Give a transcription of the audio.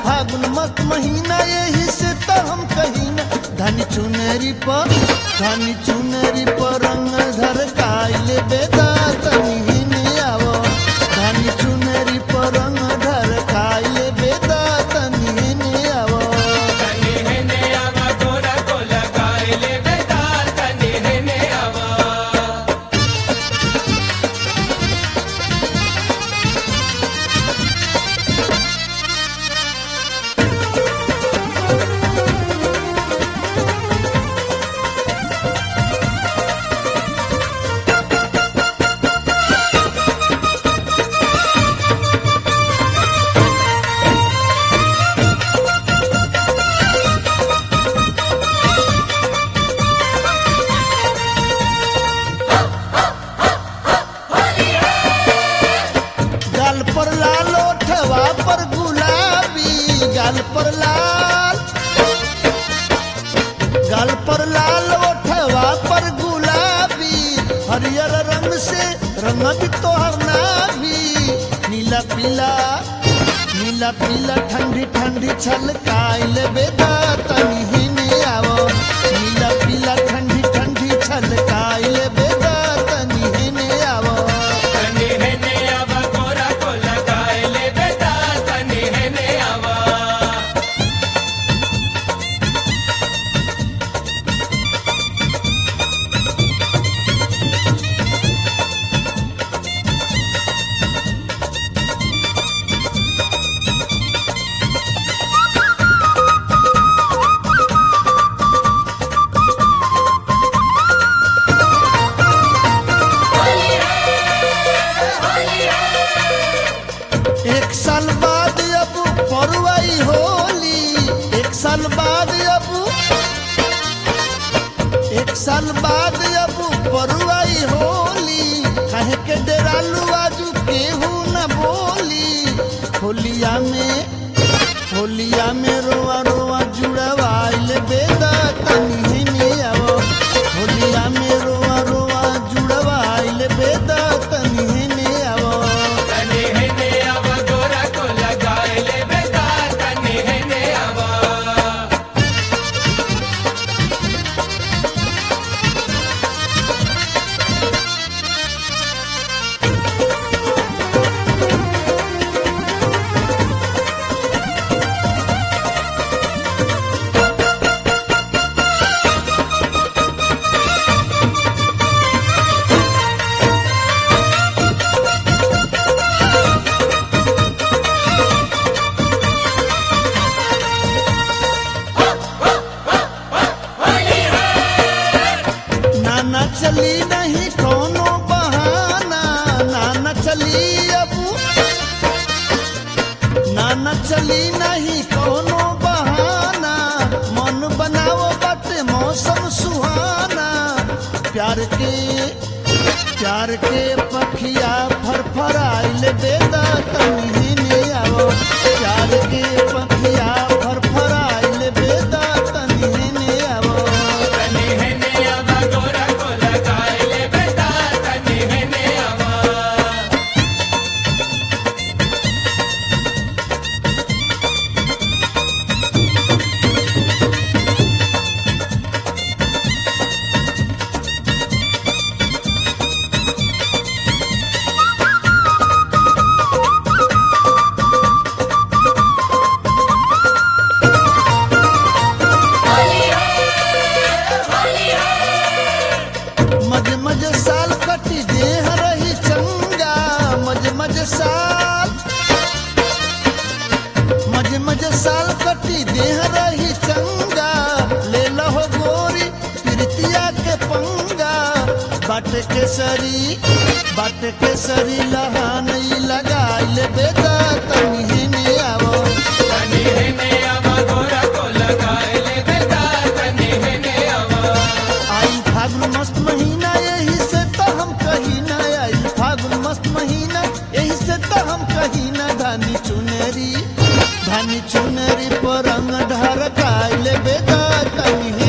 फागुन मस्त महीना यही से तो हम कहीं ना धनी चुनरी पर धनी चुनरी पर रंग धर काइले बेदा तनी हिने आवो धनी चुनरी पर रंग धर काइले बेदा तनी हिने आवो तनी हेने आवा गोरा को लगाइले बेदा तनी हेने आवा गाल पर लाल ओठवा पर गुलाबी गाल पर लाल गाल पर लाल ओठवा पर गुलाबी हरियर रंग से रंग भी तोहर नाभी नीला पीला नीला पीला ठंडी ठंडी छलकाइल बेदा तनी हिने आवो नीला पीला ठंडी ठंडी छलकाइल बेदा तनी हिने आवो तनी हेने आवा गोरा को लगाइले बेदा तनी हेने आवा एक साल बाद अब परुआई होली एक साल बाद अब एक साल बाद अब परुआई होली कहे के डेरालू आजू केहू न बोली होलिया में होलिया में रोआ रोआ जुड़वाइल बेदा तनी हिने आवो होलिया में रोआ रोआ जुड़वाइल बेदा तनी हिने आवो तनी हेने आवा गोरा को लगाइले बेदा तनी हेने आवा नाना चली नहीं कोनो बहाना नाना चली अब नाना चली नहीं कोनो बहाना मन बनाओ बट मौसम सुहाना प्यार के प्यार के पखिया फरफराइल बेदा तनी हिने आवो प्यार के पखिया फरफराइल बेदा तनी हिने आवो तनी हेने आवा गोरा को लगाइले बेदा तनी हेने आवा मज मज साल कटी देह रही चंगा मज मज साल मज मज साल कटी देह रही चंगा ले लहो गोरी प्रीतिया के पंगा बाट केसरी बाट केसरी लहानई लगाइल बेदा तनी हिने आवो तनी हेने आवा गोरा को लगाइले बेदा तनी हेने आवा आई फागुन मस्त महीना यही से तो हम कहीं ना आई फागुन मस्त महीना यही से तो हम कहीं ना धानी चुनरी धानी चुनरी पर रंग ढर काइले बेदा तनी